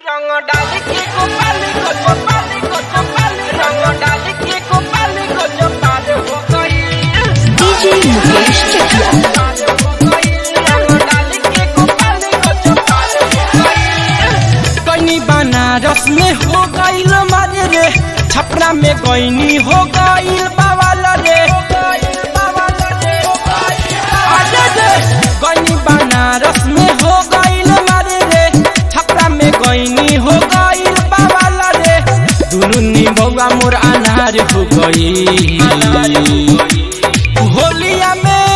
रंग डाली के गोपाली को गोपाली को गोपाली रंग डाली के गोपाली को गोपाल हो गई DJ मुकेश चकिया पाल हो गई रंग डाली के गोपाली को गोपाल हो गई कनी बनारस में हो गईल मारे रे छपरा में गईनी हो गईल बावल रे अरे रे गईनी बनारस में हो गईल मारे रे छपरा में गईनी हो गईल बावल रे दुनु निभौआ मोर अनार हो गई होलिया में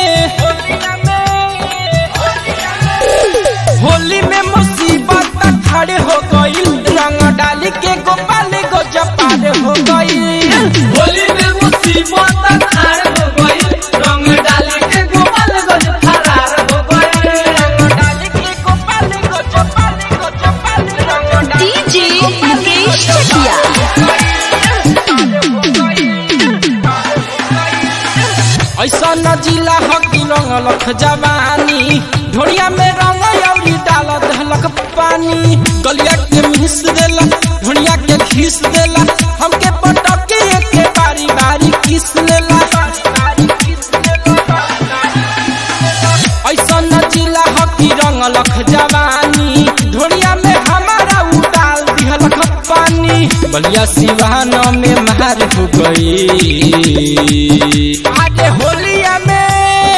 होली में मुसीबत खड़े हो गई रंग डाली के गोपाल गो जपाल हो गई होली में मुसीबत खार हो गई रंग डाली के गोपाल गंज फरार हो गई रंग डाली के गोपाली को गोपाली को गोपाली रंग डाली DJ मुकेश चकिया ऐसा न जिला हकी रंग लख जवानी ढोड़िया में रंग अउरी डाल दहलक पानी गलिया के मिस देला ढोड़िया के घिस देला हमके पटके के बारी बारी किस लेला ऐसा न जिला हकी रंग लख जवानी ढोड़िया में हमारा उडाल दिहलक पानी बलिया सिवान में मार हो गई आगे होलिया में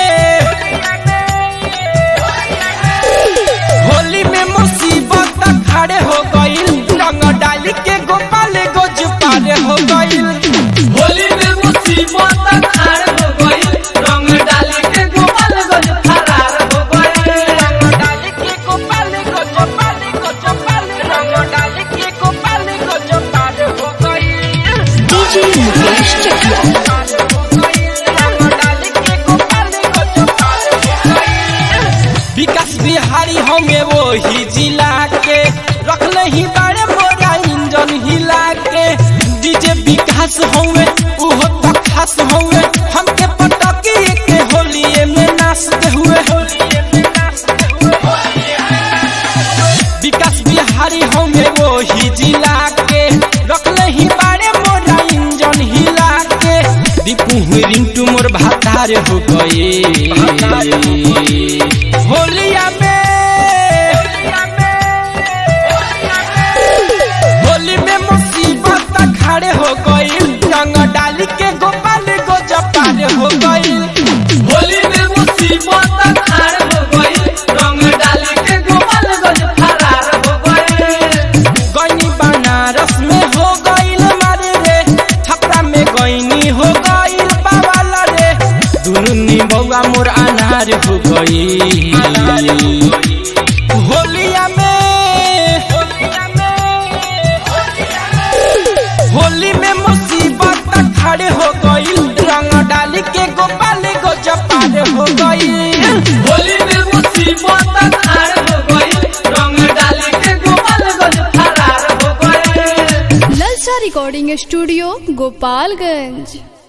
होली में मुसीबत खड़े हो गई रंग डाली के गोपाल गोज पारे हो गई होली में मुसीबत खार हो गई रंग डाली के गोपाल गंज फरार हो गई रंग डाली के गोपाली को गोपाली को गोपाली रंग डाली के गोपाली को गोपाल हो गई DJ मुकेश चकिया रंग डाली के गोपाली को गोपाल हो गई विकास बिहारी होंगे वो ही जिला के रखले ही बड़े मोरा इंजन हिला के डीजे विकास होंगे उहो तो खास होंगे हमके पटकी के होलिए में नाचते हुए विकास बिहारी होंगे वो ही जिला के रखले ही बड़े मोरा इंजन हिला के दीपू हुई रिंटू मोर भातार हो गए होलिया में होली में मुसीबत खड़े हो गई रंग डाली के गोपाल गो जपाल हो गई होली में मुसीबत खार हो गई रंग डाली के गोपाल गंज फरार हो गई गईनी बनारस में हो गईल मारे रे छपरा में गईनी हो गईल बावल रे दुनु निबौआ मोर अनार हो गई होलिया में होली में मुसीबत खड़े हो गई रंग डाली के गोपाल गो जपाल हो गई होली में मुसीबत खार हो गई रंग डाली के गोपाल गंज फरार हो गई ललचा रिकॉर्डिंग स्टूडियो गोपालगंज